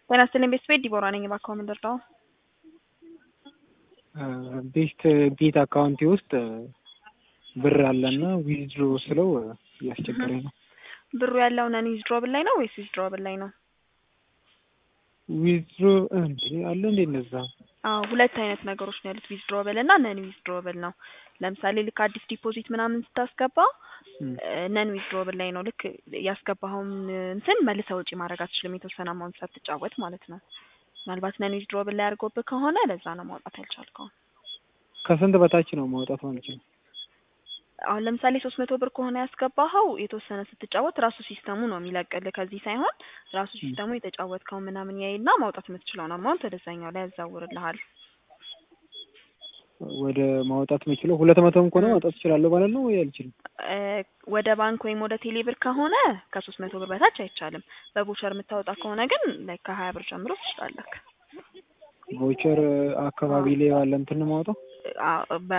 ጤና ይስጥልኝ ቤተሰቤት ዲቦራ ነኝ። እባክዎ ምን ልርዳዎ? ቤስት ቤት አካውንቴ ውስጥ ብር አለና ዊዝድሮ ስለው እያስቸገረኝ ነው። ብሩ ያለው ነን ዊዝድሮብል ላይ ነው ወይስ ዊዝድሮብል ላይ ነው? ዊዝድሮ እንዴ አለ እንዴ እንደዛ? አዎ ሁለት አይነት ነገሮች ነው ያሉት ዊዝድሮብል እና ነን ዊዝድሮብል ነው። ለምሳሌ ልክ አዲስ ዲፖዚት ምናምን ስታስገባ ነን ዊዝድሮብል ላይ ነው። ልክ ያስገባኸውን እንትን መልሰህ ውጪ ማድረግ አትችልም፣ የተወሰነ አማውንት ሳትጫወት ማለት ነው። ምናልባት ነን ዊዝድሮብል ላይ አድርጎብህ ከሆነ ለዛ ነው ማውጣት ያልቻልከው። ከስንት በታች ነው ማውጣት ማልችለው? አሁን ለምሳሌ ሶስት መቶ ብር ከሆነ ያስገባኸው የተወሰነ ስትጫወት ራሱ ሲስተሙ ነው የሚለቅልህ ከዚህ ሳይሆን ራሱ ሲስተሙ የተጫወትከው ምናምን ያይና ማውጣት የምትችለውን አማውንት ወደዛኛው ላይ ያዛውርልሃል። ወደ ማውጣት የምችለው ሁለት መቶም ከሆነ ማውጣት እችላለሁ ማለት ነው ወይ አልችልም? ወደ ባንክ ወይም ወደ ቴሌ ብር ከሆነ ከሶስት መቶ ብር በታች አይቻልም። በቦቸር የምታወጣ ከሆነ ግን ላይ ከሀያ ብር ጀምሮ ትችላለህ። ቮቸር አካባቢ ላይ ባለ እንትን ነው የማወጣው?